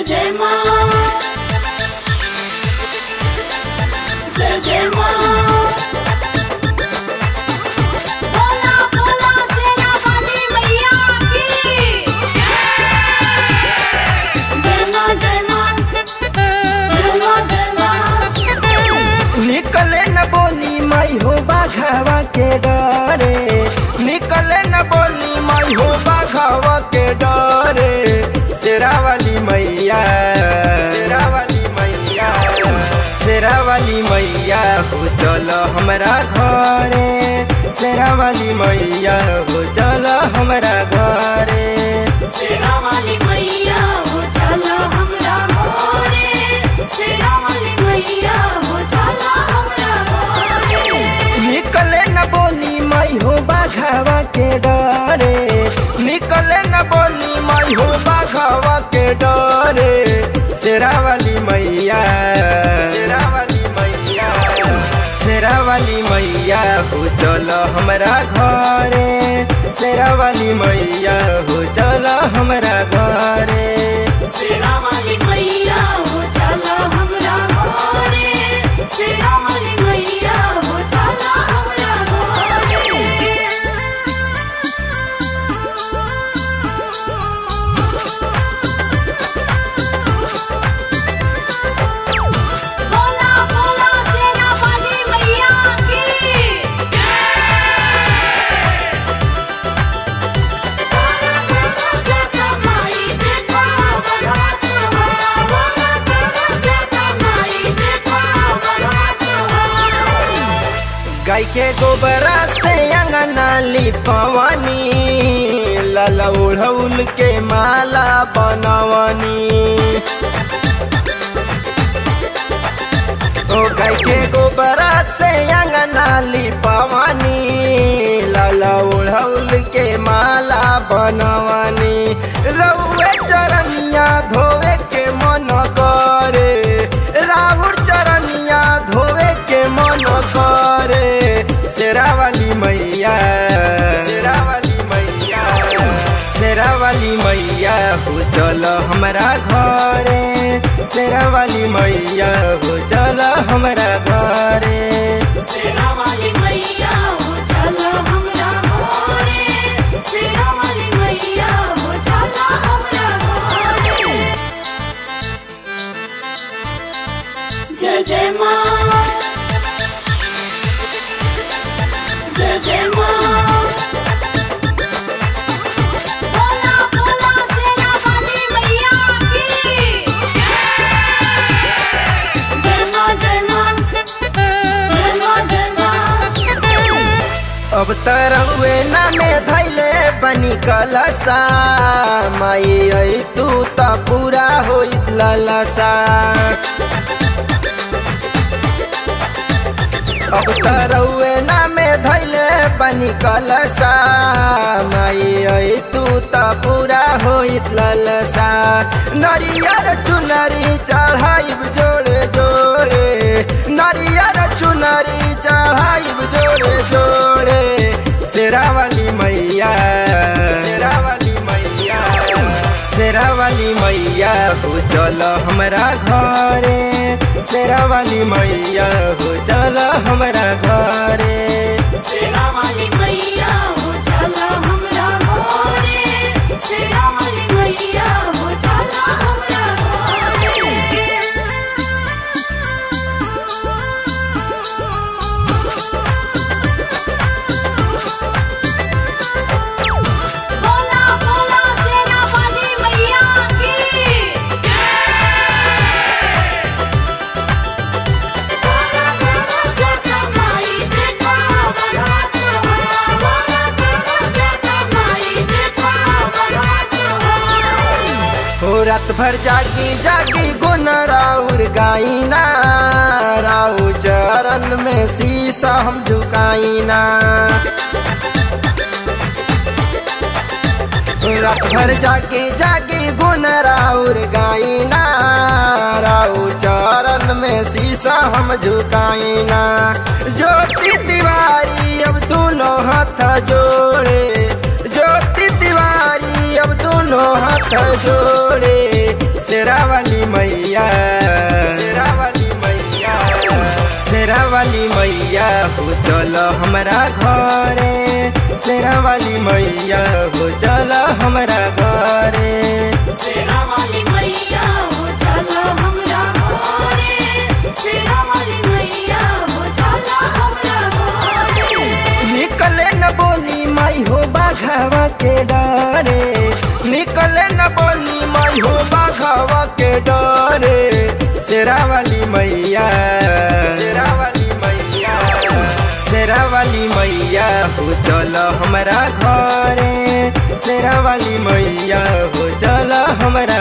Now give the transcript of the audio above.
जय माँ जय जय माँ बोला बोला सेना वाली मैया की जय माँ जय माँ जय माँ जय माँ निकले न बोली माई हो बाघावा के डरे निकले न बोली माई हो बाघावा के डरे शेरा वाली मैया शेरा वाली मैया शेरा वाली मैया हो चलो हमरा घरे शेरा वाली मैया हो चलो हमरा घरे सेना वाली मैया हो चला हमरा घरे सेना वाली मैया हो चला हमरा घरे निकले न बोली माई हो बाघावा के डरे निकले न बोली माई हो बाघावा के डरे शेरा वाली मैया शेरा वाली मैया शेरा वाली मैया हो चलो हमरा घरे शेरा वाली मैया हो चलो हमरा घरे सेना वाली मैया हो चला हमरा घरे सेना वाली मैया हो चला हमरा बोला बोला सेना वाली मैया की गाय के गोबरा से अंगना लिपवनी लाला उड़ौल के माला बनवनी ओ गाय के गोबरा से अंगना लिपवनी लाला उड़ौल के माला बनवनी रउए चरनिया धोवे के मन करे राहुल चरनिया धोवे के मन करे शेरा वाली मैया शेरा वाली मैया शेरा वाली मैया हो चलो हमरा घरे शेरा वाली मैया हो चलो हमरा घरे सेना वाली मैया हो चला हमरा घरे सेना वाली मैया हो चला हमरा घरे जय जय माँ जय जय माँ बोला बोला सेना वाली मैया की जय माँ जय माँ जय माँ जय माँ अब तरहुए ना में धैले बनी कलसा माई आई तू त पूरा होइत ललसा अब तरहुए ना में धैले बनी कलसा माई आई तू त पूरा होइत ललसा नरियर चुनरी चढ़ाइब जोड़े जोड़े नरियर चुनरी चढ़ाइब जोड़े जोड़े शेरा वाली मैया शेरा वाली मैया शेरा वाली मैया हो चलो हमरा घरे शेरा वाली मैया हो चलो हमरा घरे सेना वाली मैया हो चला हमरा घरे सेना वाली मैया हो चला हमरा बोला बोला सेना वाली मैया की हो रात भर जागी जागी गुन राउर गाइना राउ चरण में शीशा हम झुकाइना रात भर जागी जागी गुन राउर गाइना राउ चरण में शीशा हम झुकाइना ज्योति तिवारी अब दोनों हाथ जोड़े ज्योति तिवारी अब दोनों हाथ जोड़े शेरा वाली मैया शेरा वाली मैया शेरा वाली मैया हो चल हमरा घरे शेरा वाली मैया हो चल हमरा घरे शेरा वाली मैया हो चला हमरा घरे शेरा वाली मैया हो चला हमरा घरे निकले न बोली माई हो बाघावा के डरे निकले न बोली माई हो बाघावा के डरे शेरा वाली मैया शेरा वाली मैया शेरा वाली मैया हो चल हमरा घरे शेरा वाली मैया हो चल हमरा